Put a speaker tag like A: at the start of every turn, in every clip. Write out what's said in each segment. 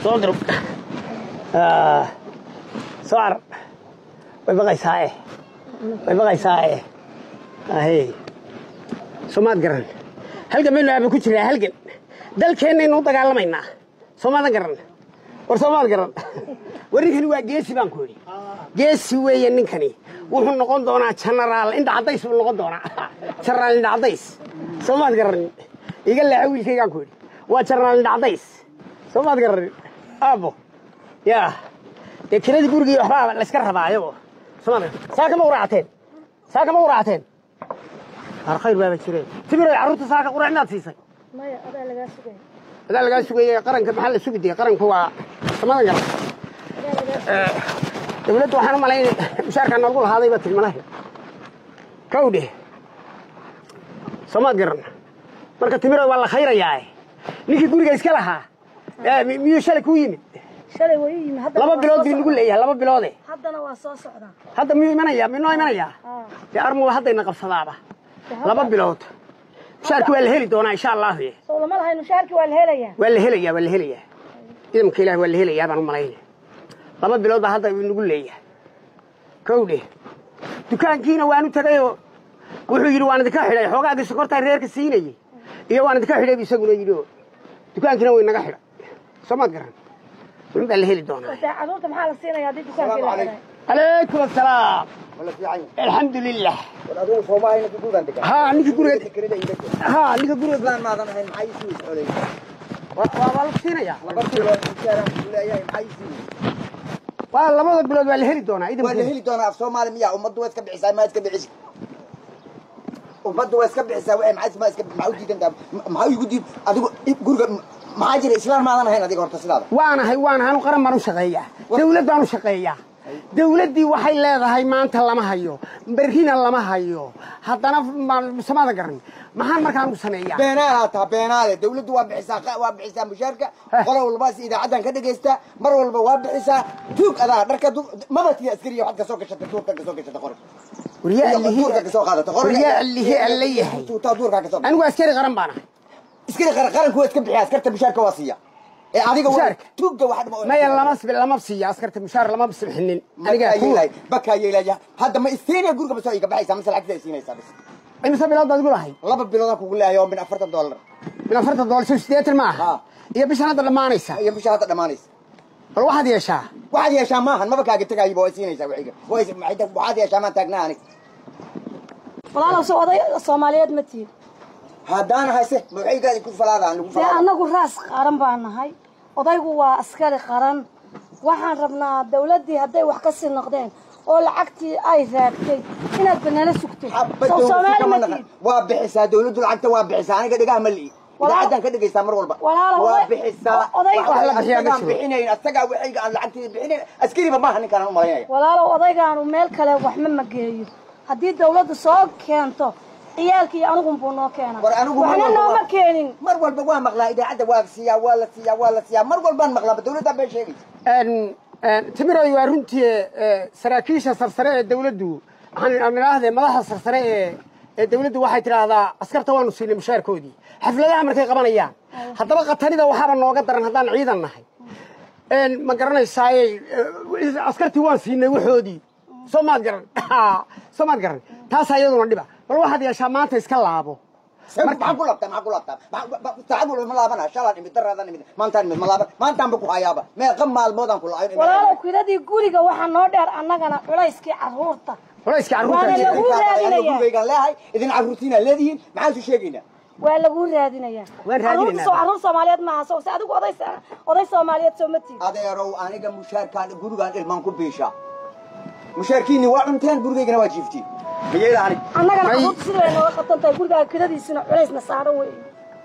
A: soo durug soo carab way baqaysaae way baqaysaae ahey soomaad garan halgan baynu aaba ku jiraa halgan dalkeennaynu u dagaalamaynaa soomaadan garan war soomaad garan war ninkani waa geesi baan ku idhi geesi weeye ninkani wuxuu noqon doonaa jenaraal indha caddays buu noqon doonaa jenaraal indha caddays soomaad garan iga leexa wiilkaygaan ku idhi waa jenaraal indha caddays soomaad garan aabo yaa dee kiradii gurigii waxbaa layska rabaa ayagoo soomaad garan saa kama uraacateen saa kama uraacateen har khayr baaba jireen timiray carruurta saaka qurac inaad siisay
B: maya adaa lagaa sugaya
A: adaa lagaa sugayey qaranka maxaa la sugi dee qaranku waa samadan garan
B: adaa lagaa
A: dawladdu waxaan u malayn mushaarkaa noogu lahaaday baa tilmanahay kawdhe soomaad garan marka timiray waa la khayrayaa ninkii guriga iska lahaa ee, mi- miyuu shalay kuu yimid
B: shalay way ii yimi haddana
A: laba
B: waa
A: bilood
B: soo
A: bii nagu
B: socdaa.
A: leeyahay laba biloode
B: haddana waa soo socdaa
A: hadda miyuu imanayaa miyuu noo imanayaa
B: Ah.
A: dee armuu haddayna qabsadaaba
B: Dee hadda-
A: laba bilood mushaarki waa la heli doonaa insha allahu
B: sow lama lahayn mushaarkii waa la helayaa
A: waa la helayaa waa la helayaa ciidamka ilaah waa la helayaa baan u malaynaya laba bilood baa hadda nagu leeyahay kowdhe dukaankiina waanu tagayoo wuxuu yidhi waan idinka xidhay xoogaagii sokortaa reerka siinayey iyo waan idinka xidhay bu isaguna yidhi oo dukaankiina way naga xidhay soo maad garan min baa la heli doonaa
B: dee carruurta maxaa la siinaya haddii dukaankii la xidhay
A: calaykum asalaam
C: wala fiican
A: alxamdu lilah
C: war adigu soomaalina ku guudan degan
A: haa ninka guriga
C: kirada iga jir
A: haa ninka guriga
C: islaan maadan ahayn maxay ii sii xolay
A: waa waa la siinaya
C: laba bilood mushaaraan ku leeyahay maxay ii sii
A: waa labada bilood waa la heli doonaa
C: waa la
A: ciidanka
C: heli doonaa af soomaali miya ummaddu waa iska bixisaa ma iska bixis ummaddu waa iska bixisaa waxay maxay ma iska maxaa u diidantaa maxaa igu diid adigu guriga maxaa jira islaan maadan ahayn adiga horta sidaada
A: waanahay waanahay anu qaran baan u shaqeeyaa dawlad baan u shaqeeyaa dawladdii waxay leedahay maanta lama hayo berrina lama hayo haddana ma- samaada garan maxaan markaan u sameeyaa
C: beenaalaad taha beenaale dawladdu waa bixisaa qa- waa bixisaa mushaarka
A: Heh.
C: qolo walbaas idaacaddan ka dhagaystaa mar walba waa bixisaa tuug adaa dharka du- mabadkii askariya waxaad kasoo gashata duurka kasoo gashata qori
A: waryaa
C: duurka kasoo qaadata qori
A: waryaa allihi alla yahay
C: tuutaa duurka kasoo
A: anigu askari qaran baan ahay
C: iskari qara qaranku waa iska bixiya askarta mushaarka waa siiya ee adiga waa
A: Mushaarka?
C: tuugga waxa dhama
A: maya lama sib- lama siiya askarta mushaar lama sibxinin aniga
C: aniga yeelay baka yeelay hadda ma istiinaya guriga basoo iga baxaysa mise lacagta siinaysaa bis
A: imise bilood baad igu lahay
C: laba biloodaan kugu leeyahay oo min afartan doolar
A: min afartan doollar soo sideetan ma aha
C: Ha.
A: iyo bishan hadda dhammaanaysa
C: iyo bisha hadda dhammaanaysa
A: bal waxaad yeeshaa
C: waxaad yeeshaa maahan maba kaaga tegaayiba waa siinaysaa wixiga Waa is- maxay tahay, waxaad yeeshaa maan taagnaa anig
B: walaalow so oday soomaaliyeed ma tihin
C: haddaan hayse ma waxaygaadi ku falaadaan lagu
B: dee
C: falaada
B: annagu raas qaran baa nahay odaygu waa askari qaran waxaan rabnaa dawladdii hadday wax ka sii noqdeen oo lacagtii ay raagtay inaad banala sugto
C: Xabba
B: sow
C: dawladdu
B: soomaali
C: kama
B: ma
C: naqan.
B: tihin
C: waa bixisaa dawladdu lacagta waa bixisaa aniga dhigaha ma li'i
B: Walaal-
C: idaacaddan ka dhegaysaa mar walba
B: walaal,
C: waa
B: oday-
C: bixisaa
B: oday-
C: Wax
A: wax la bixiyaa ma
C: asagaan
A: jiro.
C: bixinayn asagaa waxayga aan lacagtii bixinayn askariba maaha ninkaan u malaynaya
B: walaalow odaygaanu meel kale waxma mageeyo haddii dawladdu soo keento ciyaalkii anigun buu noo keena
C: war anigu mar
B: waxna
C: walba
B: nooma
C: waa-
B: keenin
C: mar walba waa maqlaa idaacadda waa siiyaa waa la siiyaa waa la siiyaa mar walbaan maqlaa dawladdaa been sheegaysa
A: Een, een, timiroy waa runtii ee, saraakiisha sarsare ee dawladdu waxaan idhaahdee madaxda sarsare ee ee dawladdu waxay tidhaahdaa askarta waanu siinay mushaarkoodii xafladaha markay qabanayaan haddaba khatarida waxaaba nooga daran haddaan ciidan nahay Een, ma garanaysaaye ee, askartii waan siinay waxoodii soo maad garan soo maad garan taasaa iyaduna dhiba bal waxaad yeeshaa maanta iska laabo
C: maxaa ku labtaa maxaa ku labtaa saacad walba ma laabana shalaan imid daraadaan imid maantaan imid ma laaban maantaanba ku hayaaba meeqa maalmoodaan ku laayo
B: walaalow kiradii guriga waxaa noo dheer annagana culayskii carruurta
A: culayska
B: Waana
A: carruurta
B: lagu raadinayaa.
C: gurigaygaan leehay idin carruurtiina leedihiin maxaan su sheegaynaa
B: waa lagu raadinayaa
A: Waan raadinaynaa.
B: carruurta soo carruur soomaaliyeed maaha soo se adigu oday oday soomaaliyeed soo ma tihin
C: adeerow aniga mushaarkaan gurigaan ilmaan ku biishaa mushaarkiinni waa cunteen gurigaygana waa jiiftiin mayeela anig
B: annagana
A: May-
B: carruurta sida ay nooga qabtan tahay gurigaa kiradiisina culaysna saaran wey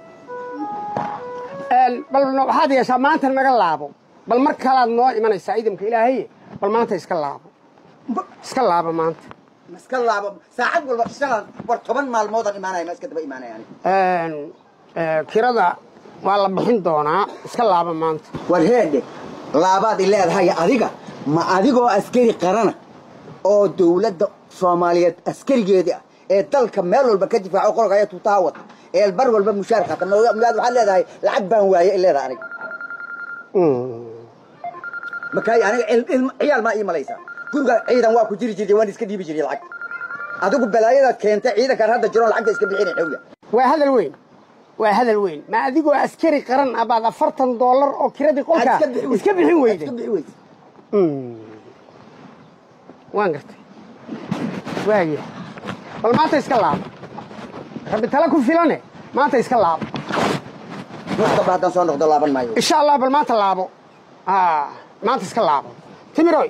A: Een, bal waxaad yeeshaa maanta naga laabo bal mar kalaad noo imanaysaa ciidamka ilaahaye bal maanta iska laabo iska laabo maanta
C: iska laabo saacad walba shalaan war toban maalmoodaan imaanaya ma iska daba imaanaya anig
A: Een, ee, kirada waa la bixin doonaa iska laabo maanta
C: war heedhe laabaad i leedahay adiga ma adigoo askari qarana oo dawladda soomaaliyeed askarigeedii ah ee dalka meel walba ka difaaco qolka ayaa tuutaha wata ee bar walba mushaar qaata miyaad waxaad leedahay lacag baan waaye i leedahay aniga
A: Mm.
C: makaay aniga il- ilma- ciyaal maa ii malaysaa guriga ciidan waa ku jiri jirtay waan iska dhiibi jiray lacag adigu balaayadaad keentay ciidankaan hadda jiroon lacagta iska bixinay xowla
A: waa hadal weyn waa hadal weyn ma adigoo askari qaran ah baad afartan doolar oo kiradii qolka
C: Aad iska bixi weyday.
A: iska bixin weyday
C: iska bixi weyday
A: waan gartay waaya bal maanta iska laabo rabbi tala ku filane maanta iska laabo
C: markaba haddaan soo noqdo laaban maayo
A: insha allah bal maanta laabo Ah, maanta iska laabo timiroy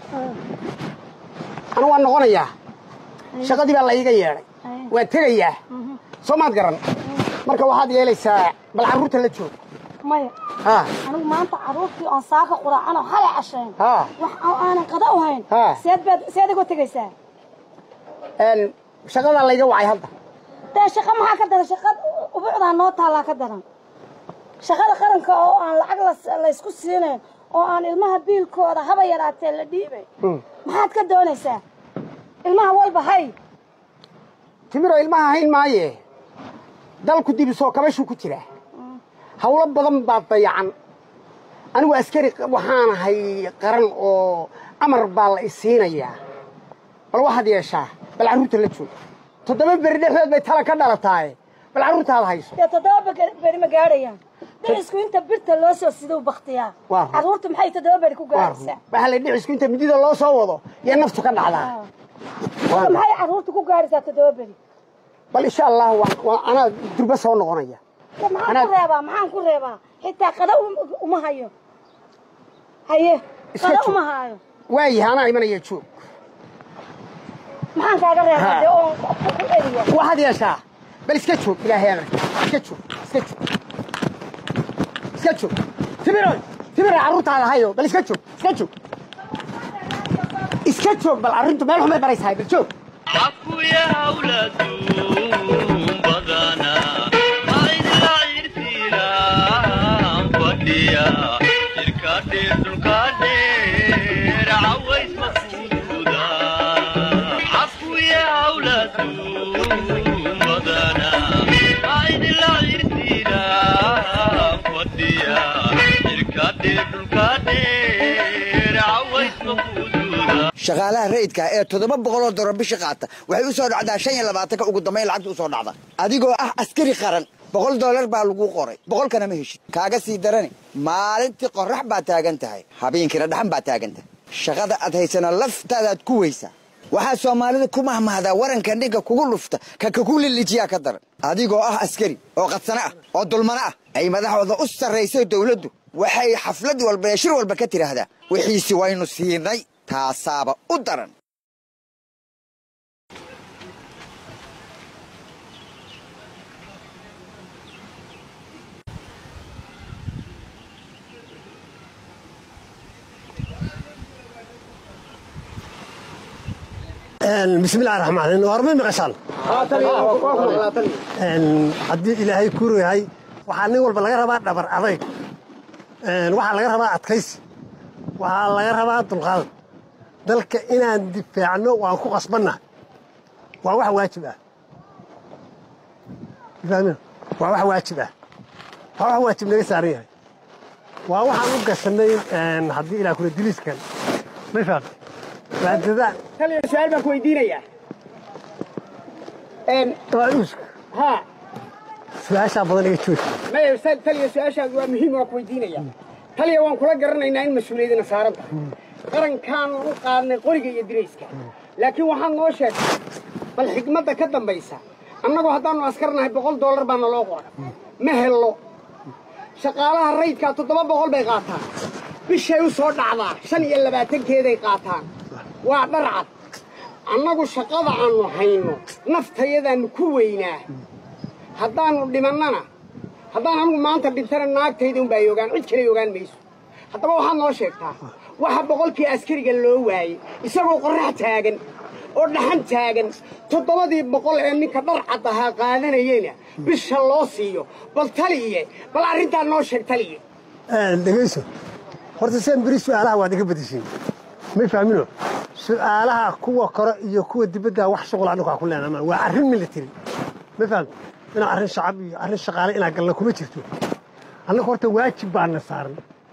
A: anu waan noqonayaa shaqadii baa la iiga yeedhay waan tegayaa soo maad garan marka waxaad yeelaysaa bal carruurta la joog
B: maya
A: ha
B: anigu maanta carruurtii oon saaka quraacano halay cashayn
A: ha
B: wax oo aanan qada u hayn
A: Ha.
B: seed baad seed igoo tegaysaa
A: een, shaqadaa layga wacay hadda
B: dee shaqa maxaa ka daran shaqa ubucdaa noo taallaa ka daran shaqada qaranka oo aan lacag la- laysku siinayn oo aan ilmaha biilkooda haba yaraatee la dhiibay
A: Mm.
B: maxaad ka doonaysaa ilmaha walba hay
A: timiro ilmaha hayn maaye dalku dibisoo kabashuu ku jiraa hawlo badan baa dayacan anigu askari waxaan ahay qaran oo amar baa la isiinayaa bal waxaad yeeshaa bal carruurta la joog toddoba beri dhexdood bay tala ka dhalataaye bal carruurtaada hayso
B: dee toddoba bege- beri ma gaadhayaan dhicisku inta birta loo soo siduu baktiyaa
A: Waa run.
B: carruurta maxay toddoba beri ku
A: waa run
B: gaadhaysaa
A: waxaa la dhicisku inta midida loo soo wado iyo naftu ka dhacdaa
B: Marka maxay carruurta ku gaadhaysaa toddoba beri
A: bal insha allah waan- waan anaa durba soo noqonaya
B: Dee maxaan
A: Anaa-
B: ku reebaa maxaan ku reebaa xitaa qada um- uma hayo haye
A: Iska
B: qada
A: joog.
B: uma hayo
A: waayaha anaa imanaya joog
B: maxaan kaaga reebaa
A: Ha.
B: dee oon ku ku eriya
A: waxaad yeeshaa bal iska joog ilaahay amarka iska joog iska joog iska joog timiroy timiro carruurtaada hayo bal iska joog iska joog iska joog bal arrintu meel xumay baraysahay bal joog
D: حكويا أولادهم بدانا عيد العير فينا فديا الكادير الكادير عويس مقصودا حكويا أولادهم بدانا عيد العير فينا فديا الكادير الكادير عويس مقصودا
C: shaqaalaha rayidka ee toddoba boqoloo dolar bishi qaata waxay u soo dhacdaa shan iyo labaatanka ugu dambayn lacagta u soo dhacda adigoo ah askari qaran boqol dollar baa lagu qoray boqolkana ma heshid kaaga sii darani maalintii qorrax baa taagan tahay habeenkiina dhaxan baa taagan tahay shaqada aad haysana laftaadaad ku weysaa waxaa soomaalida ku mahmahdaa waranka ninka kugu lufta ka kaku lilijiyaa ka daran adigoo ah askari oo qadsano ah oo dulmano ah ay madaxooda u sarraysay dowladdu waxay xaflad walba ee shir walba ka tidhaahdaa wixiisi waynu siinay taasaaba u daran
E: bismillahi raxmaan raxiim warmay maqashaan haddii ilaahay kuru yahay waxaa nin walba laga rabaa dhabar adayg waxaa laga rabaa adkaysi waxaa laga rabaa dulqaad dalka inaan difaacno waan ku qasbanna waa wax waajib ah fahmin waa wax waajib ah waa wax waajib naga saaran yahay waa waxaan u gashanay haddii ilaa kula diliiskan ma fahamti waa dadaal
A: taliya su-aal baan ku weydiinayaa Een,
E: waa uuska
A: haa
E: su-aashaa badan iga jooji
A: maya ustaad taliya su-aashaadu waa muhiim waan ku weydiinayaa taliya waan kula garanaynaa in mas-uuliyadina saaran tahay qarankaan u qaadnay qoriga iyo dirayska laakiin waxaad noo sheegtay bal xigmadda ka dambaysa annagu haddaannu askarnahay boqol dollar baa naloo qoray ma hello shaqaalaha rayidkaa toddoba boqol bay qaataan bishay u soo dhacdaa shan iyo labaatankeeday qaataan waa dharcad annagu shaqada aannu hayno naftayadaannu ku weynaa haddaannu dhimannana haddaan anigu maanta dhintana naagtayda unbaa ay ogaan cid kaley ogaan mayso haddaba waxaad noo sheegtaa waxa boqolkii askariga loo waayey isagoo qorrax taagan oo dhaxan taagan toddobadii boqol ee ninka dharcad ahaa qaadanayeyna bisha loo siiyo bal taliye bal arrintaa noo sheeg taliye
E: dhegayso horta seen beri su-aalaha waad iga badishiin may fahmino su-aalaha kuwa kore iyo kuwa dibadda wax shuqul anigu waa ku leenaama waa arrin military ma fahamti inaa arrin shacab iyo arrin shaqaale inaa galna kuma jirto annaga horta waajib baana saaran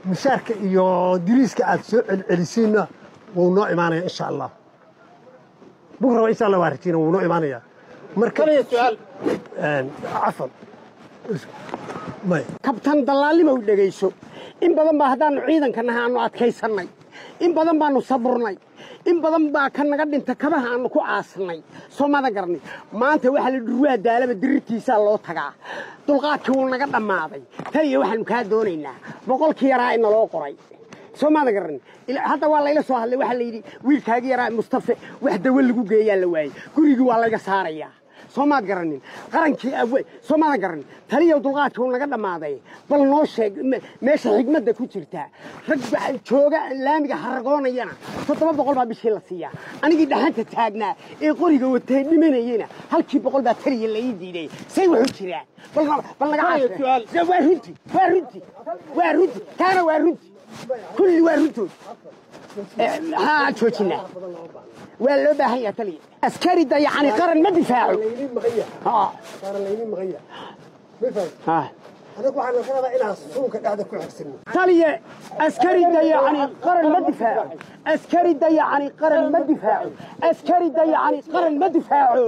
E: mushaarka iyo diriiska aad soo celcelisiinna wuu noo imaanaya insha allah bukraba insha allah waa rajiina wuu noo imaanaya marka cafan maya
A: kabtan dallaalnimow dhegayso in badan baa haddaannu ciidanka nahay aannu adkaysannay in badan baannu saburnay in badan baa ka naga dhinta kabaha aannu ku aasnay soo mada garnay maanta waxaa la dhurwaa daalaba dirirtiisaa loo tagaa dulqaadkii wuu naga dhammaaday tan iyo waxaannu kaa doonaynaa boqolkii yaraa in naloo qoray soo maada garan hadda waa layla soo hadlay waxaa layidhi wiilkaagii yaraa mustafe wax dawo lagu geeyaa la waayey gurigii waa layga saarayaa soo maad garanin qarankii awe soo maada garanin taliyow dulqaadkii uu naga dhammaaday bal noo sheeg me- meesha xigmadda ku jirta rag ba- jooga laamiga haragoonayana toddoba boqol baa bishii la siiyaa anigii dhaxanta taagnaa ee qoriga watay dhimanayena halkii boqol baa taliya la ii diiday say wuxuu jiraan bal bal naga caashe waa runti waa runti waa runti kaana waa runti kulli waa runtood haa joojinaa waa loo baahan yaha taliya askari dayacani qaran ma difaaco
E: laynin maqanya
A: haa
E: saaran laynin maqanya ma fahmi
A: haa
E: anagu waxaan ka rabaa inaan suunka dhexda ku xigsanno
A: taliya askari dayacani qaran ma difaaco askari dayacani qaran ma difaaco askari dayacani qaran ma difaaco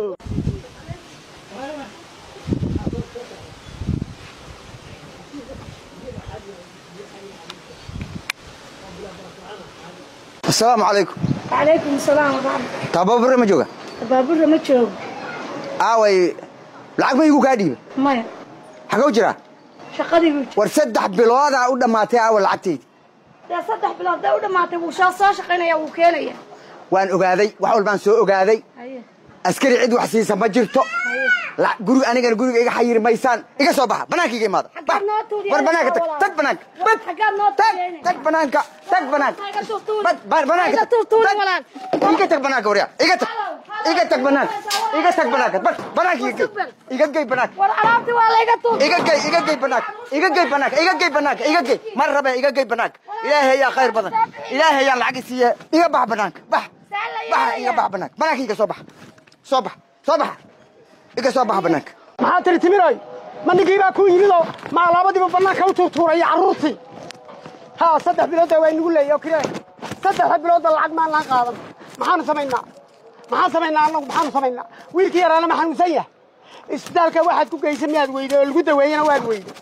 C: asalaamu calaykum
B: calaykum salaam waraxmat
C: tababarre ma jooga
B: baaburra ma joogo
C: aaway lacag ma igu kaa dhiiba
B: maya
C: xagow jiraa
B: shaqadii buu
C: war saddex biloodaa u dhammaatay aawa lacagtaydi
B: dee saddex bilood day u dhammaatay wuu soo soo shaqaynaya wuu keenaya
C: waan ogaaday wax walbaan soo ogaaday
B: haye
C: askari cid wax siisa ma jirto
B: haye
C: La- guri anigana guriga iga xayiri maysaan iga soo baxa banaanka iga imaada
B: Xaggaad
C: Bax.
B: noo tuuriyeen
C: war banaanka tag
B: walaal.
C: tag banaanka
B: War,
C: Bad.
B: xaggaad noo
C: tag
B: tuuriyeen?
C: tag banaanka tag banaanka
B: Ha iga tuurtuuri.
C: Bad- ba- banaanka
B: Ha iga
C: tag.
B: tuurtuuri,
C: Tag.
B: walaal.
C: iga tag banaanka waryaa iga tag
B: Halow, halow.
C: iga tag banaanka iga tag banaanka Bad. banaanka iga gey
B: Super.
C: iga gey banaanka
B: war alaabtii waa layga tuur
C: iga gey iga gey banaanka iga gey banaanka iga gey banaanka iga gey mar rabe iga gey banaanka ilaahay yaa khayr badan ilaahay yaa lacag isiiye iga bax banaanka bax
B: Saa la
C: bax
B: yeelaya.
C: iga bax banaanka banaanka iga soo bax soo bax soo bax iga soo bax banaanka
A: maxaa tiri timiroy ma ninkii baa ku yimidoo maa labadiiba bannaanka u tuurtuuraya carruurtii haa saddex bilooda waa inagu leeya oo keliya saddexda bilooda lacag maan laan qaadan maxaanu samaynaa maxaan samaynaa annagu maxaanu samaynaa wiilkii yaraana ma xanuunsan yahay isbitaalka waxaad ku geysa miyaad weyday oo lagu daweeyena waad weyday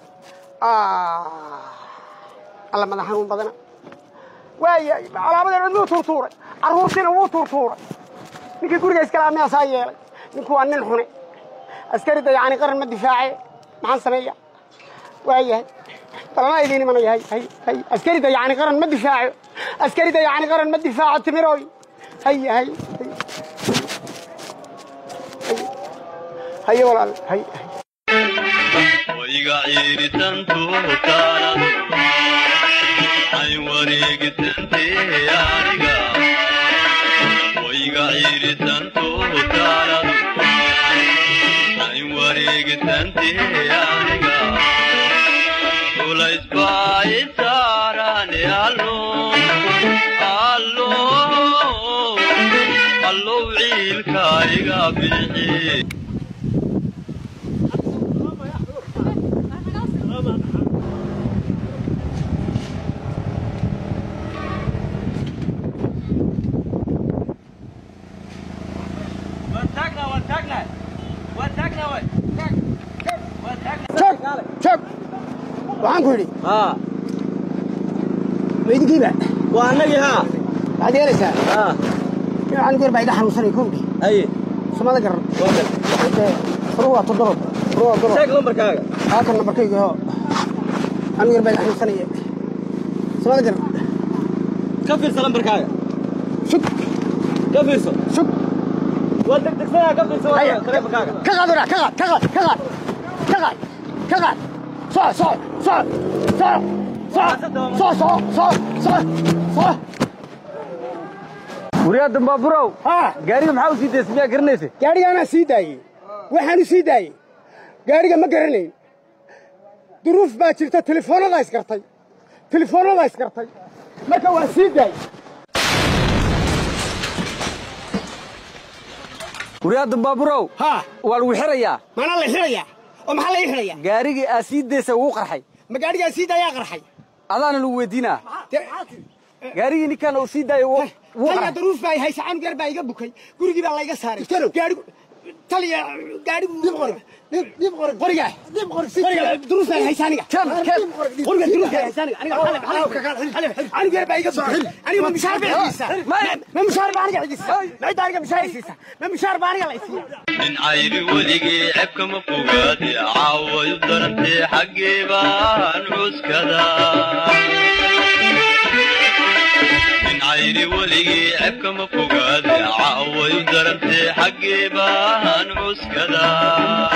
A: alla madax xanuun badana waaya calaamadeen cidmuu tuurtuuray carruurtiina wuu tuurtuuray ninkii guriga iskala miyaasaa yeelay ninku waa nin xune askari dayacani qaran ma difaace maxaan sameeya waayahay balana idiin imanaya hay hay hay askari dayacani qaran ma difaaco askari dayacani qaran ma difaaco timiroy hay hay hay haye walaal hay hay
D: wayga ciiritantu taanadu ay wareegitantee aniga wayga ciiritantu taanadu ay wareegitantee aniga culays baa i saarane allo allo allow ciilka iga bixi
A: joog joog waxaan ku yidhi
F: haa
A: maydigiiba
F: waa annagii haa
A: waxaad yeelaysaa
F: haa
A: waxaan goor baa iga xanuunsanay kowdhi
F: haye
A: sumada garan
F: waa gal
A: furu waa toddoba furu waa toddoba
F: sheeg lambarkaaga
A: halkan nambarkayga oo anigu yar baa iga xanuunsanaya sumada garan
F: ka fiirsa lambarkaaga
A: sug
F: ka fiirso
A: sug
F: waa degdegsanaa ka fiirso
A: haya
F: waa taleefankaaga
A: ka qaad waraa ka qaad ka qaad ka qaad ka qaad ka qaad soco soco soco soco soco soco soco soco soco
F: wariyaa dambaaburow
A: haa
F: gaariga maxaa u sii daysa miyaa garanaysa
A: gaarigaanaa sii daayey waxaanu sii daayey gaariga ma garanayn duruuf baa jirta telefoonnadaa isgartay telefoonnadaa isgartay marka waa sii daayey
F: wariyaa dambaaburow
A: haa
F: waa lagu xirayaa
A: maanaa la xidhayaa oo maxaa la ii xidhayaa
F: gaarigii aa sii daysa wuu qarxay
A: ma gaarigaa sii daayaa qarxay
F: adaana lagu weydiinaa gaarigii ninkan uu sii daayo wuu wuu
A: taliya
F: qaray.
A: daruuf baa haysa canug yar baa iga bukay gurigii baa layga saaray gaadhigu taliya gaadhigu dib qori dib qori qoriga dib qori qoriga daruuf baa haysa aniga
F: Ken, ken.
A: qoriga daruuf baa haysa aniga aniga xalib xalib canug yar baa iga bukay aniga ma mishaar baa xiisa ma mishaar baa aniga xiisa ma cidda aniga mishaar xiisa ma mishaar baa aniga la isiiya
D: nin cayri weligii cebka ma fogaade caawayu darantee xaggee baan cuskada nin cayri weligii cebka ma fogaade caawayu darantee xaggee baan cuskada